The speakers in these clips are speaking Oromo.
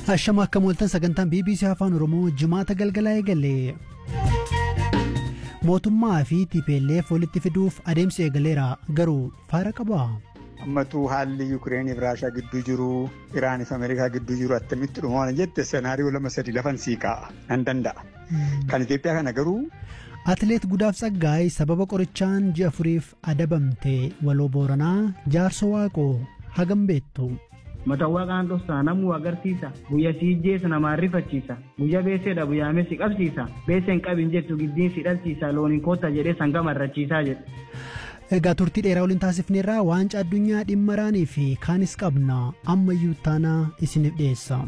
Ashama akka mooltan sagantaan BBC Afaan Oromoo jimaata galgalaa eegale. Mootummaa fi TPLF walitti fiduuf adeemsi eegaleera garuu faara qaba. Ammatuu haalli Yukireeniif Raashaa gidduu jiru Iraaniif Ameerikaa gidduu jiru attamitti dhumaa jette senaariyoo lama sadii lafan sii kaa'a nan danda'a. Kan Itoophiyaa kana garuu. Atileet Gudaaf Tsaggaay sababa qorichaan ji'a afuriif adabamte waloo Booranaa jaarso waaqoo hagam beektu. Matawwaqaan dhofsaa namuu agarsiisa. Guyya si ijjeessa namaan rifachiisa. Guyya beeseedha guyyaame si qabsiisa. Beeseen qabin jettu giddiin si dhalchiisa. Looniin kootta jedhee sanga marrachiisaa jedhe. Egaa turtii dheeraa waliin taasifneerraa waancaa addunyaa dhimma Iraanii fi kaanis qabna ammayyuu taanaa isiniif dhiyeessa.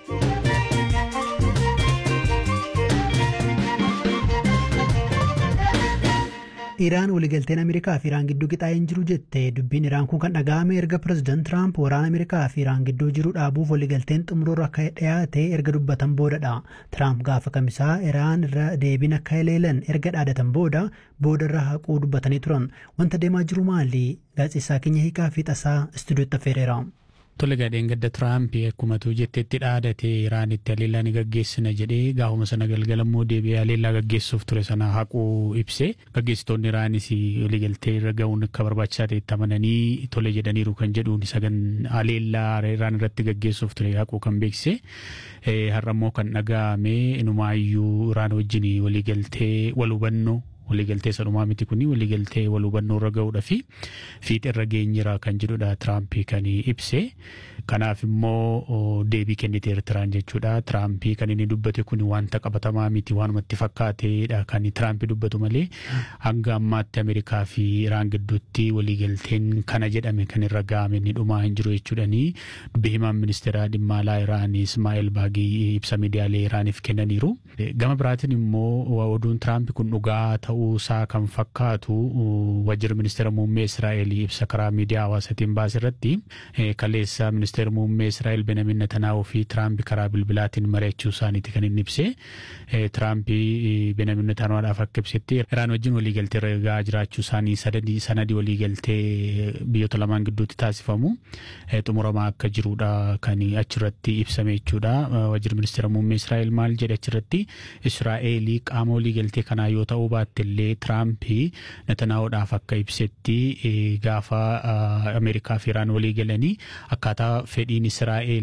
Iraan waliigalteen Ameerikaa fi Iraan gidduu qixaa'ee hin jiru jette dubbiin Iraan kun kan dhaga'ame erga pireezidaant Tiraamp waraana Ameerikaa fi Iraan gidduu jiru dhaabuuf waliigalteen xumuroorra akka dhiyaate erga dubbatan boodadha. Tiraamp gaafa kamisaa Iraan irra deebiin akka haleelan erga dhaadatan booda boodarra haquu dubbatanii turan. Wanta deemaa jiru maali? Gaazexeessaa keenya hiikaa fi tasaa istuudiyootti affeereera. Tole gadheen gadda Tiraamp akkumatu jettetti dhaadate Iraanitti haleellaa ni gaggeessina jedhee gaafuma sana galgala immoo deebi'ee haleellaa gaggeessuuf ture sana haquu ibse gaggeessitoonni Iraanis waliigaltee irra ga'uun akka barbaachisaa ta'etti amananii tole jedhaniiru kan jedhuun sagan haleellaa Iraan irratti gaggeessuuf ture haquu kan beeksise har'a immoo kan dhaga'ame inumaayyuu Iraan wajjin waliigaltee wal hubannoo waliigaltee sadhumaa miti kun waliigaltee wal hubannoo irra ga'uudha fi fiixa irra geenyira kan jedhudha Tiraamp kan ibse kanaaf immoo deebii kennite Eertiraan jechuudha Tiraamp kan inni dubbate kun wanta qabatamaa miti waanumatti fakkaateedha kan Tiraamp dubbatu malee hanga ammaatti Ameerikaa fi Iraan gidduutti waliigalteen kana jedhame kan irra ga'ame ni dhumaa hin jiru jechuudhani dubbi himaan ministeera dhimma alaa Iraan Ismaa'eel Baagii ibsa miidiyaalee Iraaniif kennaniiru gama biraatiin immoo oduun Tiraamp kun dhugaa ta'u ta'uusaa kan fakkaatu wajjira ministeera muummee Israa'el ibsa karaa miidiyaa hawaasaatiin baase irratti kaleessa ministeera muummee Israa'el Benjamin Netanyaahuu fi Tiraamp karaa bilbilaatiin mari'achuu isaaniiti kan inni ibse. Tiraamp Benjamin Netanyaahudhaaf akka ibsetti Iraan wajjin waliigaltee irra ga'aa jiraachuu isaanii sadadii sanadii waliigaltee biyyoota lamaan gidduutti taasifamu xumuramaa akka jirudha kan achirratti ibsame jechuudha. Wajjira ministeera muummee Israa'el maal jedhe achirratti Israa'el qaama waliigaltee kanaa yoo ta'uu baatte illee Tiraampi Netanyaahuudhaaf akka ibsetti gaafa Ameerikaa fi Iraan walii galanii akkaataa fedhiin Israa'el